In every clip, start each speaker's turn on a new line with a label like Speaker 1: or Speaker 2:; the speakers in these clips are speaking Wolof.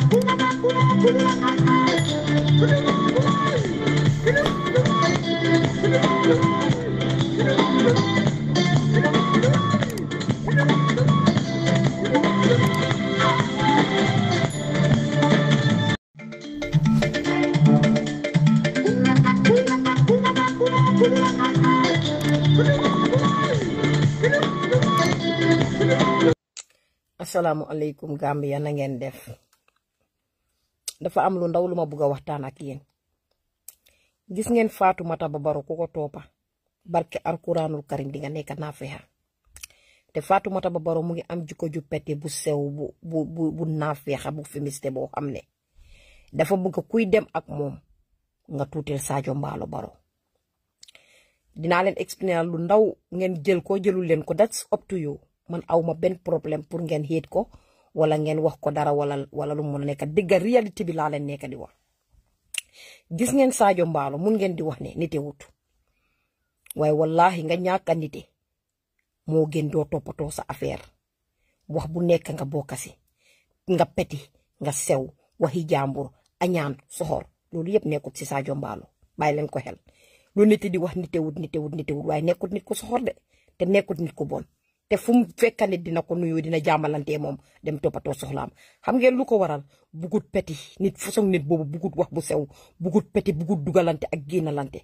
Speaker 1: asalaamualeykum Gambia na ngeen def dafa am lu ndaw lu ma bëgg a waxtaan ak yéen gis ngeen Fatoumata Bah Barrow ku ko toppa barke alquranul karim di nga nekk naafexa te Fatoumata Bah Barrow mu ngi am jikko ju pete bu sew bu bu bu bu naafexa bu féministe boo xam ne dafa bëgg kuy dem ak moom nga tuutil Sadio Mbaalo Barrow dinaa leen expliquer lu ndaw ngeen jël ko jëlul leen ko that's up to you man aw ma benn problème pour ngeen xiit ko wala ngeen wax ko dara wala wala lu mu mën a nekk digga réalité bi laa leen nekk di wax gis ngeen Sadio Mbaalo mun ngeen di wax ne nite wut waaye wallahi nga ñàkk a nite moo gën doo toppatoo sa affaire wax bu nekk nga bokkasi nga peti nga sew waxi jàmbur añaan soxor loolu yëpp nekkut si Sadio Mbaalo bàyyi leen ko xel lu nit di wax nite wut nite wut nite wut waaye nekkut nit ku soxor de te nekkut nit ku bon. te fu mu fekka nit dina ko nuyu dina jàmmalante moom dem toppatoo soxlaam xam ngeen lu ko waral bugut peti nit façon nit boobu bugut wax bu sew bugut peti bugut dugalante ak génnalante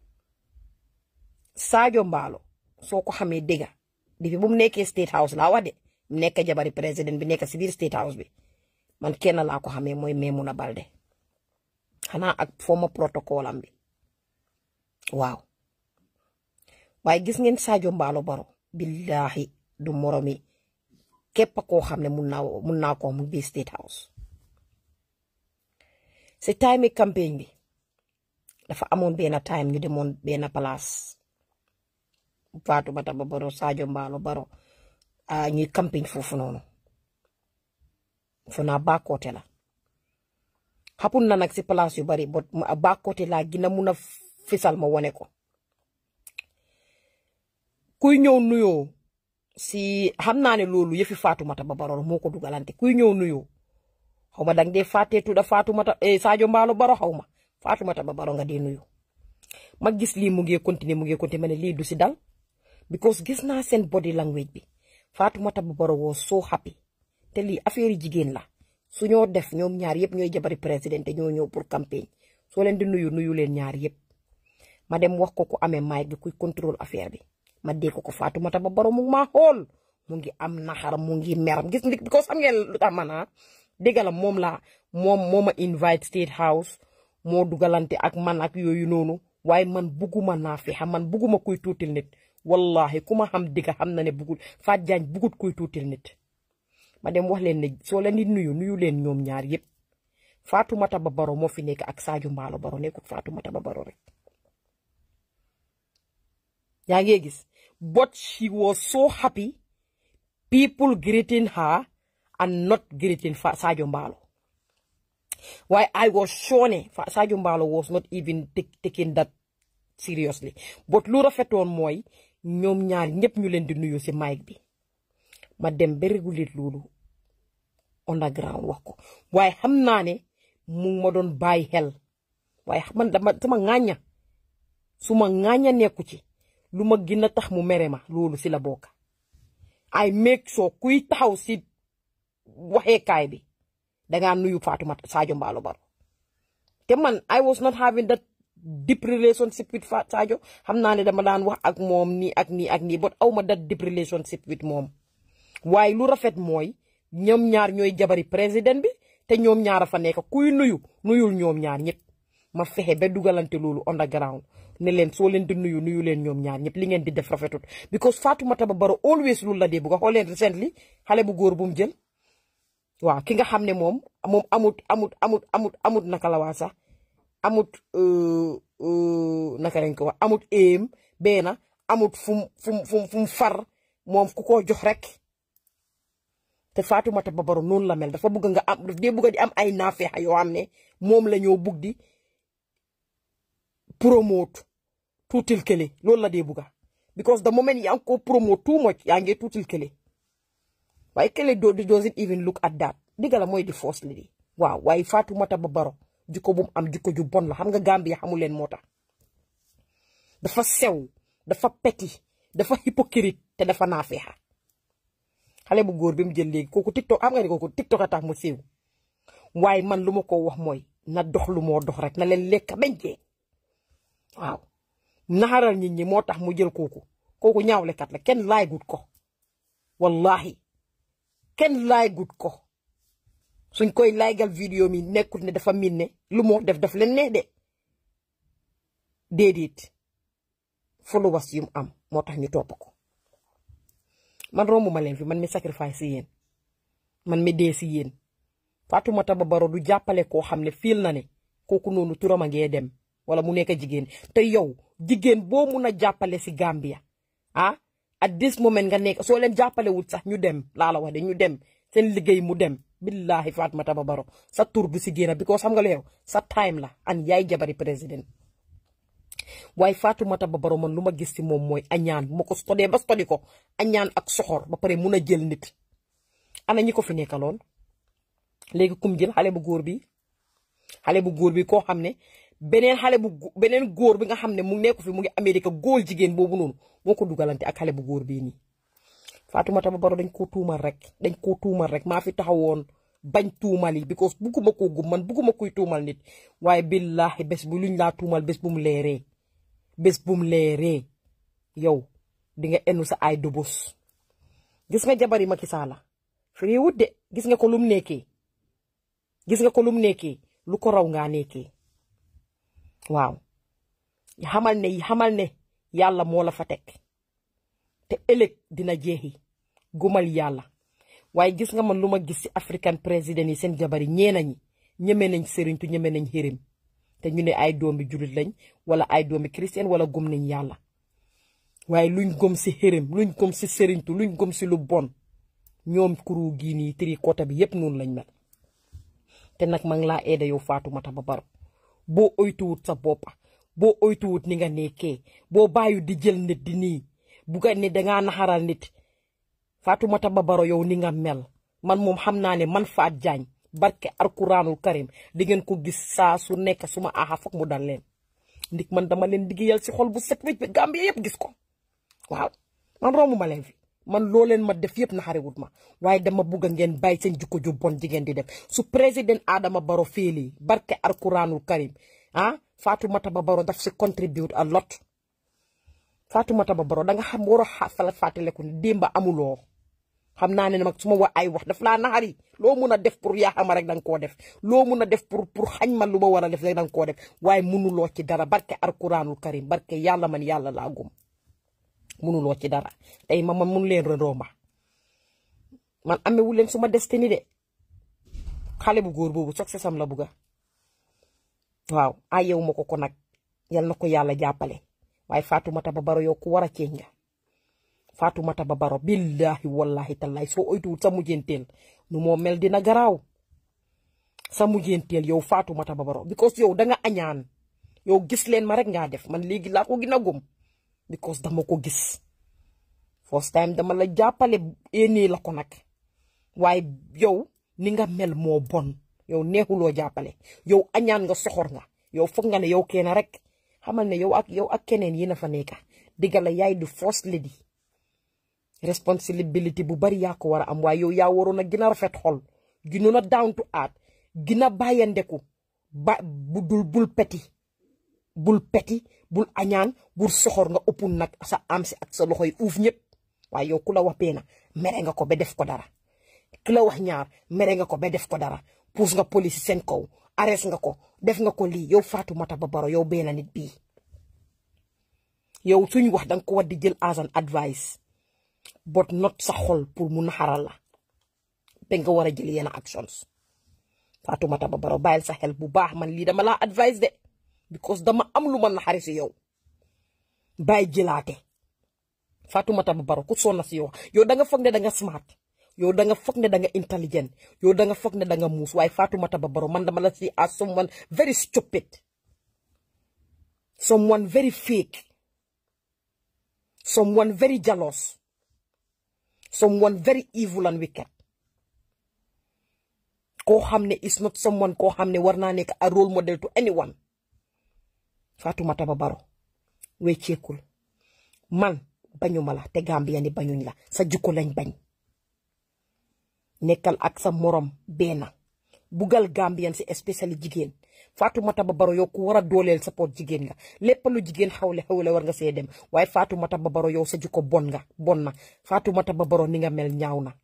Speaker 1: Sadio Mbaalo soo ko xamee dégga depuis bu mu nekkee state house laa wax de mu nekk jabari président bi nekk si biir state house bi man kenn laa ko xamee mooy Maimouna Balde xanaa ak forma protocole am bi waaw waaye gis ngeen Sadio Mbaalo Barrow billahi du moromi képp koo xam ne mun naa mun naa ko mu biir state house si time campagne bi dafa amoon benn time ñu demoon benn place Fatoumata Bah Barrow Sadio Mbaalo Barrow ñuy campagne foofu noonu fu naa baakoote la xapun na nag si place yu bari bot baakoote laa gina mun a fisal ma wone ko kuy ñëw nuyoo si xam naa ne loolu yëfi Fatoumata Bah Barrow moo ko dugalante kuy ñëw nuyoo xaw ma dang dee fàttee tudda Fatoumata Sadio Mbaalo Barrow xaw ma Fatoumata Bah Barrow nga dee nuyu ma gis lii mu ngi continuer mu ngi continuer ma ne lii du si dal because gis naa seen body language bi Fatoumata Bah Barrow woo so happy te lii affaire jigéen la su ñoo def ñoom ñaar yëpp ñooy jabari président te ñoo ñëw pour campagne soo leen di nuyu nuyu leen ñaar yëpp ma dem wax ko ku amee mic bi kuy contrôle affaire bi. ma dégg ko Fatoumata Bah Barrow mu ngi maa xool mu ngi am naxar mu ngi meram gis nga because xam ngeen lu tax man ah dégg la moom la moom moo ma invite state house moo dugalante ak man ak yooyu noonu waaye man bugguma naa fi xam man bugguma kuy tuutil nit wallahi ku ma xam digga xam na ne bugul Fatou Jagne bugut kuy tuutil nit. ma dem wax leen ne soo leen di nuyu nuyu leen ñoom ñaar yëpp Fatoumata Bah Barrow moo fi nekk ak Sadio Mbaalo Barrow nekkut Fatoumata Bah Barrow rek. yaa ngi gis but she was so happy people greeting her and not greeting Sadio Mbaalo waaye I was sure ne Sadio Mbaalo was not even taking that seriously but lu rafetoon mooy ñoom ñaar ñëpp ñu leen di nuyu si mic bi ma dem ba réguler loolu underground wax ko waaye xam naa ne mu ma doon bàyyi xel waaye man dama sama ŋàñña su ma ŋàñña nekku ci lu ma gën a tax mu mere ma loolu si la bokk ay make sure kuy taxaw si waxeekaay bi dangaa nuyu Fatoumata Sadio Mbaalo Barrow te man I was not having that deep relationship with Sadio xam naa ne dama daan wax ak moom nii ak nii ak nii but aw ma that deep relationship with moom waaye lu rafet mooy ñoom ñaar ñooy jabari président bi te ñoom ñaar a fa nekk kuy nuyu nuyul ñoom ñaar ñëpp ma fexe ba dugalante loolu underground ne leen soo leen di nuyu nuyu leen ñoom ñaar ñëpp li ngeen di def rafetut because Fatoumata Bah Barrow always loolu la dee bu nga xool leen recently xale bu góor bu mu jël waaw ki nga xam ne moom moom amut amut amut amut amut naka la waa sax amut naka lañ ko wax amut éem benn amut fum fum fum fu mu far moom ku ko jox rek te Fatoumata Bah Barrow noonu la mel dafa bëgg nga am daf dee bëgg di am ay naafeexa yoo xam ne moom la ñoo bugg di promote tuutil kële loolu la dee bugga because the moment yaa ngi ko promote too much yaa ngi tuutil kële waaye kële do doesn't even look at that digga la mooy di first lady waaw waaye Fatoumata Bah Barrow jikko bu mu am jikko ju bon la xam nga Gambia xamul leen moo tax dafa sew dafa peti dafa hypocrite te dafa naafeexa xale bu góor bi mu jël léegi kooku tiktok xam nga ni kooku tiktok a tax mu siiw waaye man lu ma ko wax mooy na dox lu moo dox rek na leen lekk bañ jee waaw naxaral nit ñi moo tax mu jël kooku kooku ñaawlekat la kenn laay gut ko wallahi kenn laay gut ko suñ koy laygal vidéo mi nekkul ne dafa min ne lu moo def daf leen ne de déedéet followers yu mu am moo tax ñu topp ko man rombu ma leen fi man mi sacrifice si yéen man mi dee si yéen Fatoumata Bah Barrow du jàppale koo xam ne fiil na ne kooku noonu turam a ngee dem wala mu nekk jigéen te yow jigéen boo mun a jàppale si Gambia ah at this moment nga nekk soo leen jàppale wut sax ñu dem laa la wax de ñu dem seen liggéey mu dem billahi Fatoumata Bah Barrow sa tur du si génn because xam nga lu yow sa time la an yaay jabari président waaye Fatoumata Bah Barrow man lu ma gis si moom mooy añaan bu ma ko stodee ba stodi ko añaan ak soxor ba pare mun a jël nit ana ñi ko fi nekkaloon léegi kum jël xale bu góor bi xale bu góor bi koo xam ne beneen xale bu beneen góor bi nga xam ne mu nekk fi mu ngi Amérique góor jigéen boobu noonu moo ko dugalante ak xale bu góor bii nii Fatoumata Bah Barrow dañ koo tuumal rek dañ koo tuumal rek maa fi taxawoon bañ tuumal yi because bugguma koo gum man bugguma kuy tuumal nit waaye billahi bés bu luñ laa tuumal bés bu mu leeree bés bu mu leeree yow di nga enu sa ay dobos gis nga jabari Macky Sall fi wut de gis nga ko lum nekkee gis nga ko lum nekkee lu ko raw ngaa nekkee waaw xamal ne xamal ne yàlla moo la fa teg te ëllëg dina jeexi gumal yàlla waaye gis nga man lu ma gis ci african président yi seen jabar yi ñeena ñi ñeme nañ sëriñtu ñeme nañ xërim te ñu ne ay doomi julit lañ wala ay doomi chrétien wala gëm nañ yàlla waaye luñ gëm ci xërim luñ gëm ci sëriñtu luñ gëm ci lu bon ñoom kuru gii nii tri kota bi yépp noonu lañ mel te nag ma ngi laa aida yow Fatoumata Bah Barrow boo oytuwut sa boppa boo oytuwut ni nga nekkee boo bàyyi di jël nit di nii bu ga ne dangaa naxaral nit Fatoumata Bah Barrow yow ni nga mel man moom xam naa ne man Faat Jaañ barke alquranul karim di ngeen ko gis saa su nekk suma aaxa foog mu dal leen ndik man dama leen liggéeyal si xol bu set wécc bi Gambie yëpp gis ko waaw man rombu ma leen fi man loo leen ma def yëpp naxariwut ma waaye dama bugg a ngeen bàyyi seen jikko ju bon jigéen di def su président Adama Barrow féeli barke alquranul karim ah Fatoumata Bah Barrow daf si contribute a lot Fatoumata Bah Barrow danga xam war a falat fàttaleku ne démba amuloo xam naa ne nag su ma wa ay wax daf laa naxari loo mun a def pour yaaxama rek danga koo def loo mun a def pour pour xañ ma lu ma war a def rek danga koo def waaye munuloo ci dara barke alquranul karim barke yàlla man yàlla laa gum munuloo ci dara tey ma man mun leen romba man amewu leen suma destiny de xale bu góor boobu succès am la bugga waaw ay yow ma ko ko nag yal na ko yàlla jàppale waaye Fatoumata Bah Barrow yow ku war a ceeñ nga Fatoumata Bah Barrow billahi wallahi tallahi soo oytuwul sa mujjenteel nu moo mel dina garaaw sa mujjenteel yow Fatoumata Bah Barrow because yow danga añaan yow gis leen ma rek ngaa def man léegi laa ko gën a gëm because dama ko gis first time dama la jàppale éenee la ko nag waaye yow ni nga mel moo bon yow neexuloo jàppale yow añaan nga soxor nga yow foog nga ne yow kenn rek xamal ne yow ak yow ak keneen yi na fa nekka digga la yaay du first lady responsibility bu bari yaa ko war a am waaye yow yaa waroon a gën a rafet xol gënoon a down to earth gën a bàyyandeku ba bu dul bul peti bul peti bul añaan bul soxor nga ëpp nag sa am si ak sa loxo yi uuf ñëpp waaye yow ku la wax peena mere nga ko ba def ko dara ku la wax ñaar mere nga ko ba def ko dara puus nga police seen kaw arrest nga ko def nga ko lii yow Fatoumata Bah Barrow yow benn nit bii yow suñ wax danga ko war di jël as an advice but not sa xol pour mu naxaral la ba nga war a jël yenn actions Fatoumata Bah Barrow bàyyil sa xel bu baax man lii dama laa advice de because dama am lu ma naxari si yow bàyyi jëlaate Fatoumata Bah Barrow ku sonna si yow yow da nga foog ne da nga smart yow da nga foog ne da nga intelligent yow da nga foog ne da nga muus waaye Fatoumata Bah Barrow man dama la si as someone very stupid someone very fake someone very jealous someone very evil and wicked koo xam ne is not someone koo xam ne war naa nekk a role model to anyone Fatoumata Bah Barrow wecceekul man bañuma la te Gambia ni bañuñ la sa jukko lañ bañ nekkal ak sa morom benn bugal Gambian si especially jigéen Fatoumata Bah Barrow yow ku war a dooleel support jigéen nga lépp lu jigéen xawle xawle war nga see dem waaye Fatoumata Bah Barrow yow sa jukko bon nga bon na Fatoumata Bah Barrow ni nga mel ñaaw na